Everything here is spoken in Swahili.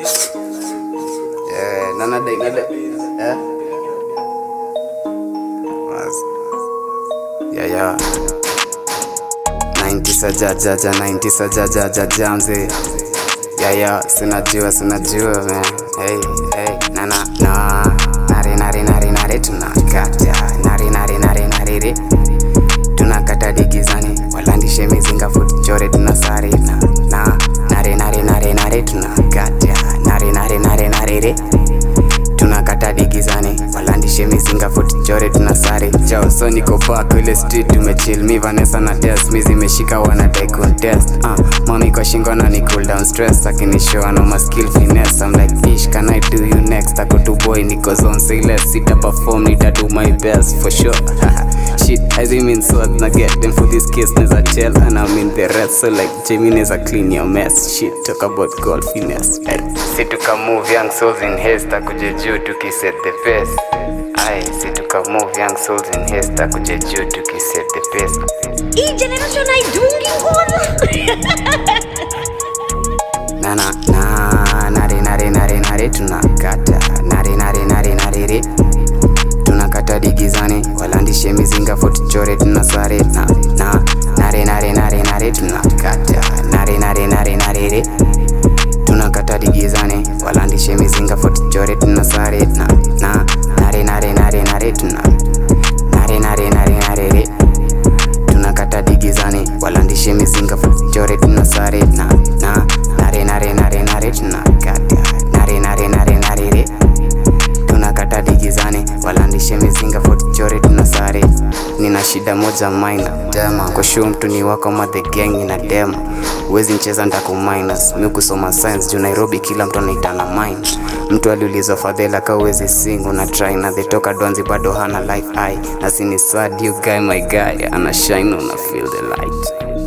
Eh, na nada nada. Eh? Was. Yeah, yeah. 90 saja jaja 90 saja jaja jamze. Yeah, yeah, sinajua sinajua man. Hey, hey, na na na. Nare nare nare nare tunakata. Nare nare nare nare re. Tunakata digizani walandishe mizinga foot chore tunasare na na nare nare nare nare tunakata. Nare nare nare nare re tunakata digizani walandishe mizinga foot chore tunasare jao so niko back ile street tumechill mi Vanessa na test mi zimeshika wana take contest uh, mami kwa shingo na ni cool down stress akinishow ano ma skill finesse I'm like ish can I do you next ako tu boy niko zone say less sita perform nita do my best for sure shit as in mean so na get them for this case neza tell and I'm in the rest so like Jamie neza clean your mess shit talk about golf finesse hey. si tuka move young souls in haste akuje juu tukiset the pace Aye, si tuka move young souls in haste akuje juu tukiset the pace hii generation haidungi ngoma na na na nare nare nare nare tunakata nare nare nare nare re tunakata digizani walandishe mizinga fotuchore tunasare na na nare nare nare nare tunakata nare nare nare nare re tunakata digizani walandishe mizinga fotuchore tunasare na na nare nare nare nare tuna nare nare nare nare re tunakata digizani walandishe mizinga fuchore tunasare na na nare nare nare nare tunakata nare nare nare nare re tunakata digizani walandishe mizinga fuchore tunasare nina shida moja maina dema kushu mtu ni wako ma the gang ina dema uwezi ncheza ndaku minus mi kusoma science juu nairobi kila mtu anaitana mind mtu aliulizwa fadhela ka uwezi sing una try na the toka dwanzi bado hana life eye na sini sad you guy my guy ana shine una feel the light